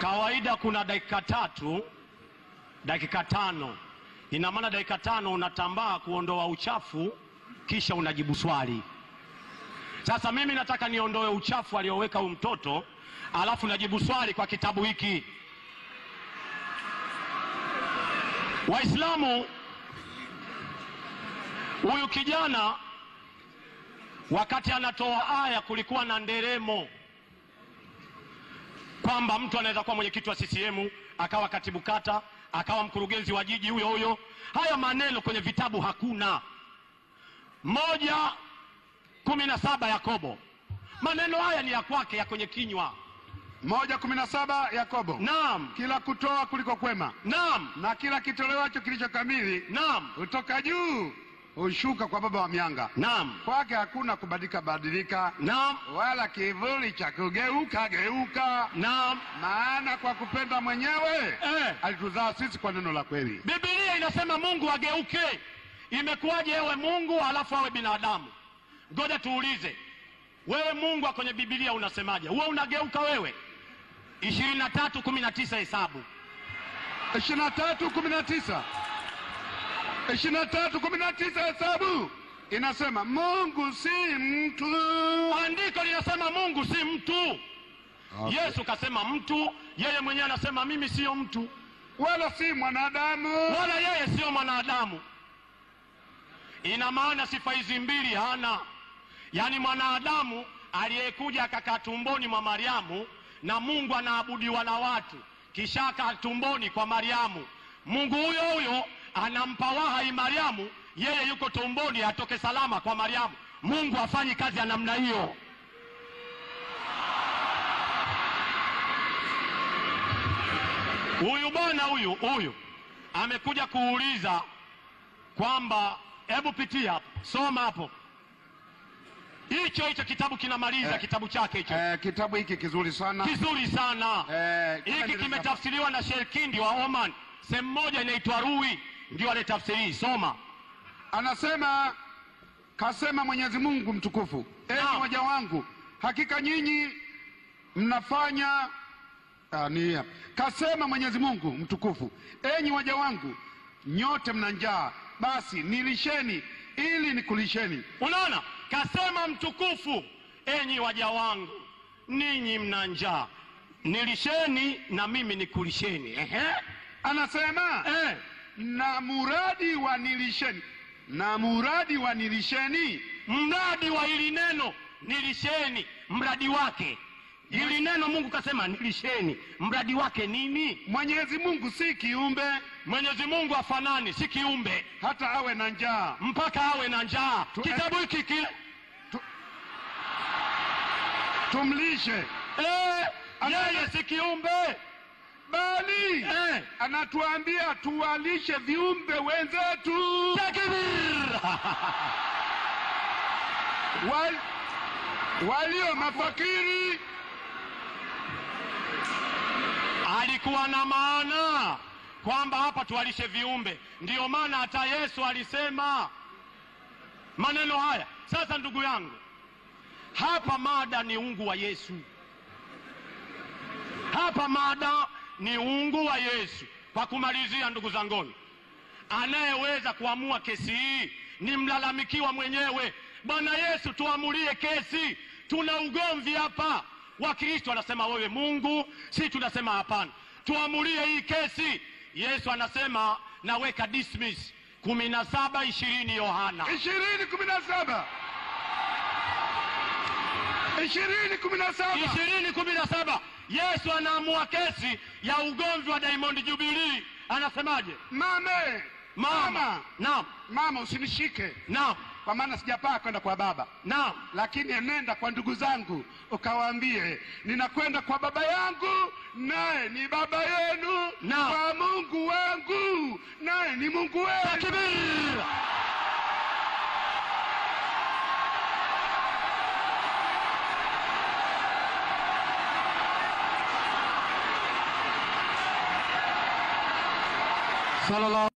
Kawaida kuna dakika tatu, dakika tano. Ina maana dakika tano unatambaa kuondoa uchafu, kisha unajibu swali. Sasa mimi nataka niondoe uchafu alioweka huyu mtoto, alafu najibu swali kwa kitabu hiki. Waislamu, huyu kijana wakati anatoa aya kulikuwa na nderemo kwamba mtu anaweza kuwa mwenyekiti wa CCM akawa katibu kata akawa mkurugenzi wa jiji huyo huyo. Haya maneno kwenye vitabu hakuna. moja kumi na saba Yakobo, maneno haya ni ya kwake, ya kwenye kinywa. moja kumi na saba Yakobo. Naam, Kila kutoa kuliko kwema naam, na kila kitolewacho kilicho kamili naam, hutoka juu hushuka kwa Baba wa mianga. naam, Kwake hakuna kubadilika badilika, naam, wala kivuli cha kugeuka geuka. naam. Maana kwa kupenda mwenyewe Eh. alituzaa sisi kwa neno la kweli. Biblia inasema Mungu ageuke. Imekuwaje ewe Mungu alafu awe binadamu? Ngoja tuulize, wewe Mungu wa kwenye Biblia unasemaje? Huwa unageuka wewe? ishirini na tatu kumi na tisa Hesabu. ishirini na tatu kumi na tisa ishirini na tatu kumi na tisa Hesabu inasema Mungu si mtu. Andiko linasema Mungu si mtu. Okay. Yesu kasema mtu, yeye mwenyewe anasema mimi siyo mtu, wala si mwanadamu. wala yeye siyo mwanadamu. Ina maana sifa hizi mbili hana, yaani mwanadamu aliyekuja akakaa tumboni mwa Mariamu na Mungu anaabudiwa na watu, kisha akaa tumboni kwa Mariamu. Mungu huyo huyo anampa wahai Mariamu, yeye yuko tumboni, atoke salama kwa Mariamu. Mungu hafanyi kazi ya namna hiyo. Huyu bwana huyu huyu amekuja kuuliza kwamba, hebu pitia hapo, soma hapo, hicho hicho kitabu kinamaliza Eh, kitabu chake hicho Eh, kitabu hiki kizuri sana kizuri sana. eh, kama Hiki nilivyo- kimetafsiriwa na Sherkindi wa Oman, sehemu moja inaitwa Rui, ndio alitafsiri hii. Soma. Anasema, kasema Mwenyezi Mungu mtukufu, enyi Naam. waja wangu, hakika nyinyi mnafanya Ah, ni hapa. Kasema Mwenyezi Mungu mtukufu, enyi waja wangu, nyote mna njaa, basi nilisheni ili nikulisheni. Unaona, kasema mtukufu, enyi waja wangu, ninyi mna njaa, nilisheni na mimi nikulisheni. Ehe. Anasema Eh. na muradi wa nilisheni, na muradi wa nilisheni mradi wa hili neno nilisheni, mradi wake hili neno Mungu kasema nilisheni, mradi wake nini? Mwenyezi Mungu si kiumbe Mwenyezi Mungu afanani, si kiumbe hata awe na njaa. mpaka awe na njaa. Tu- Kitabu hiki kile Tumlishe eh, yeye si kiumbe bali eh. anatuambia tuwalishe viumbe wenzetu Takbir! wal, walio mafakiri. alikuwa na maana kwamba hapa tuwalishe viumbe. Ndiyo maana hata Yesu alisema maneno haya. Sasa ndugu yangu, hapa mada ni ungu wa Yesu, hapa mada ni ungu wa Yesu. Kwa kumalizia, ndugu zanguni, anayeweza kuamua kesi hii ni mlalamikiwa mwenyewe. Bwana Yesu, tuamulie kesi, tuna ugomvi hapa. Wakristo anasema wewe Mungu, si tunasema hapana, tuamulie hii kesi. Yesu anasema naweka dismiss kumi na saba ishirini Yohana ishirini kumi na saba ishirini kumi na saba ishirini kumi na saba Yesu anaamua kesi ya ugomvi wa Diamond Jubilee. Anasemaje? Mame, Mama, mama, naam, mama, usinishike naam, kwa maana sijapaa kwenda kwa baba, naam. lakini enenda kwa ndugu zangu ukawaambie, ninakwenda kwa baba yangu naye ni baba yenu, Naam. kwa Mungu wangu naye ni Mungu wenu. Takbir! Sallallahu